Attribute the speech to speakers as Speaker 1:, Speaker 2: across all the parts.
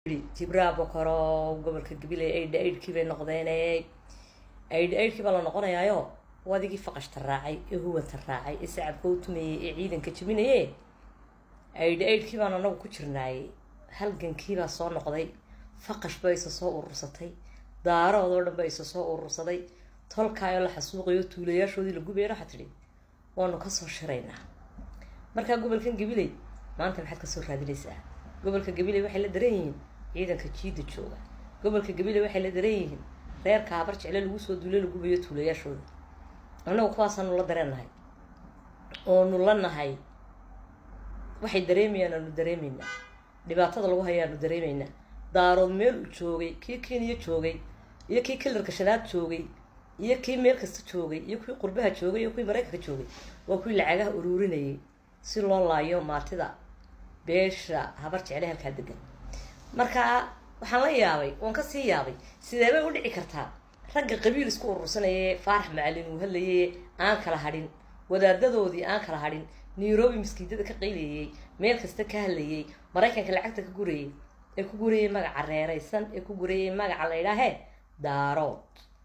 Speaker 1: jibraa bokoro gobolka gabiley aidha aidhkii bay noqdeene aidha aidhkii baa la noqonayaayo wadigii faqashta raacay ee huwanta raacay ee sacabka u tumayay ee ciidanka jabinaye aidha aidhkii baan anagu ku jirnaayey halgankiibaa soo noqday faqash ba isa soo urursatay daaroodoo dhan ba isa soo urursaday tolkaayoo la xasuuqayo tuulayaashoodii la gubayana waxaa tidhi waanu kasoo shiraynaa markaa gobolkan gabiley maanta maxaad kasoo raadinaysaa gobolka gabiley waxay la daran yihiin ciidanka jiida jooga gobolka gabiley waxay la daran yihiin reerka habar jecle lagu soo duule la gubayo tuulayaashooda annagu kuwaasaanu la dareennahay oonu la nahay waxay dareemayaan aanu dareemaynaa dhibaatada lagu haya aanu dareemaynaa daarood meel uu joogay kii kenya joogay iyo kii kilarka shanaad joogay iyo kii meel kasta joogay iyo kuwii qurbaha joogay iyo kuwii maraykanka joogay waa kuwii lacagaha uruurinayay si loo laayo maatida beesha habar jecle halkaa degan marka waxaan la yaabay waan kasii yaabay sidee bay u dhici kartaa ragga qabiil isku urursanayee faarax macalin uu hadlayay aan kala hadhin wadaadadoodii aan kala hadhin nairobi maskiidada ka qaylayay meel kasta ka hadlayay maraykanka lacagta ka gurayay ee ku gurayay magaca reeraysan ee ku gurayay magaca la ydhaahee daarood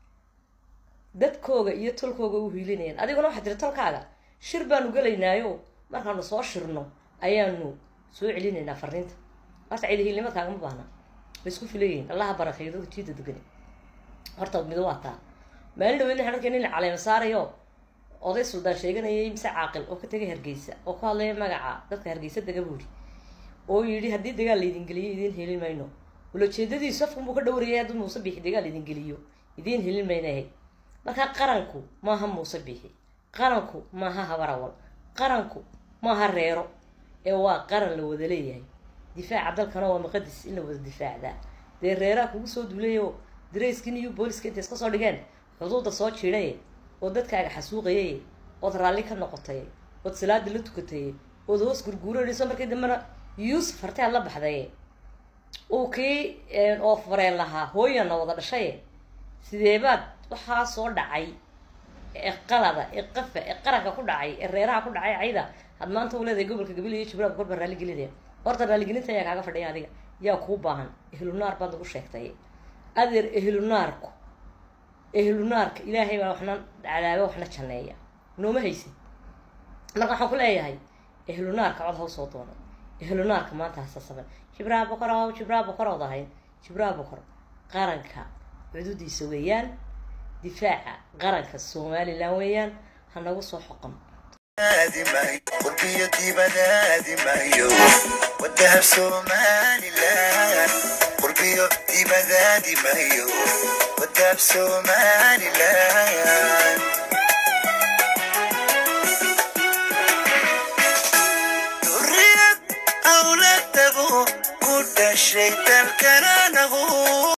Speaker 1: dadkooga iyo tolkooga u hiilinayaan adiguna waxaa tiri tolkaaga shir baanu gelaynaayo markaanu soo shirno ayaanu soo celinaynaa fariinta horta ciidahiilnimo kaagama baahna way isku filayihiin allaha barakeeyo dadka jiida degani horta mido waa taa maalin dhaweydna waxaan arkay nin la caleema saarayo oday suldaan sheeganayay mise caaqil oo ka tegay hargeysa oo ku hadlaya magaca dadka hargeysa dega buuri oo yidhi haddii dagaal laydin geliyo idiin helin mayno ulajeedadiisu afkunbuu ka dhowrayay hadduu muuse biixi dagaal idin geliyo idiin helin maynahe markaa qaranku maaha muuse biixi qaranku maaha habarawal qaranku maaha reero ee waa qaran la wada leeyahay difaaca dalkana waa maqadis in la wada difaacdaa dee reeraha kugu soo duulayo darayskii iyo booliska intay iska soo dhigeen xuduudda soo jiidaye oo dadkaaga xasuuqayaye ood raalli ka noqotay ood salaada la tukataye ood hoos gurguuranayso markii dambena yuusuf hartead la baxdaye uu kii oo fareen lahaa hooyana wada dhashaye sideebaad waxaa soo dhacay ee qalada ee qafa ee qaranka ku dhacay ee reeraha ku dhacay cayda had maanta u leedahay gobolka gabiley iyo jibraab gorbaa raaligelinaya horta raaligelinta ayaa kaaga fadhiya adiga yaa kuu baahan ehlunaar baad nagu sheegtay adeer ehlunaarku ehlunaarka ilaahay baa waxna cadaaba waxna janneeya nooma haysid marka waxaan ku leeyahay ehlunaarka cod haw soo doona ehlunaarka maanta hasasaban jibraa bokor ow jibraa bokor ood ahayd jibraa bokor qaranka cududiisa weeyaan difaaca qaranka somalilan weeyaan ha nagu soo xoqon
Speaker 2: qurbiyo dibadaadi mayo wadahab somalilan qurbiyo dibadaadi mayo wadahab somalilan duriyad awladagu ku dhashay dalkana nagu